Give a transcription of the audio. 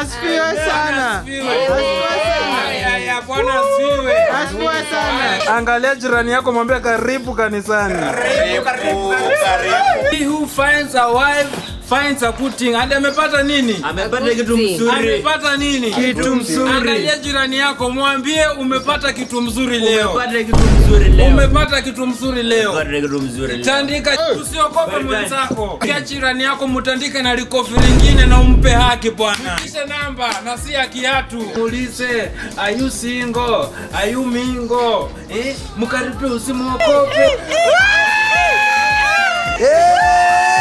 Asifiwe sana. Asifiwe. Asifiwe sana. Aya, aya, Bwana asifiwe. Asifiwe sana. Angalia jirani yako mwambie karibu kanisani. He who finds a wife finds a good thing. Hadi amepata nini? amepata kitu mzuri Amepata nini? Kitu mzuri. Angalia jirani yako, mwambie umepata kitu mzuri leo. umepata kitu mzuri leo Umepata kitu mzuri leo. umepata kitu mzuri leo Tandika, usiogope mwenzako. Kia jirani yako mutandike na likofi lingine na umpe haki bwana. Kisha namba na si ya kiatu. Muulize, are you single? Are you mingle? Eh, mkaribie usimuogope. Eh!